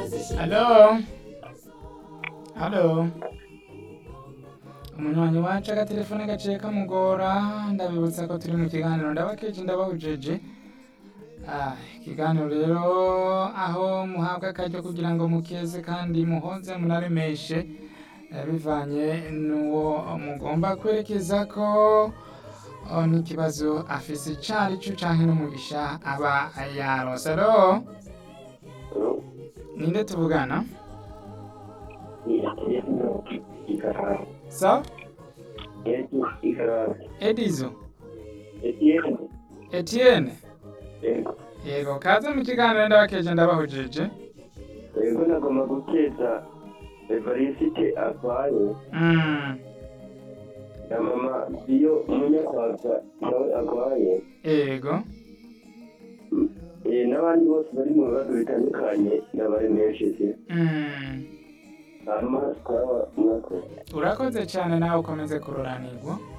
Halo? Halo? Umunywanyi wacu agatelefone gaciye kamugora ndabibutsa ko turi mu kiganiro ndabakeje ndabahujeje Ah, ikiganiro rero aho muhabwa akaryo kugira ngo mukeze kandi muhoze munaremeshe eh, bivanye n'uwo mugomba kwerekeza ko oh, n'ikibazo afise icari co canke n'umugisha aba yaronse alo ninde tuvugana so edizo etienne yego kaze mu kiganiro ndabakeje ndabahujeje Ego nagomba gukeza Evariste arwaye Mm, na mama iyo umunyarwanda nawe arwaye yego eh, n'abandi bose bari mu bibazo bitandukanye ndabaremesheje Mm, hanyuma twaba mwakoze urakoze cyane nawe ukomeze kuroranirwa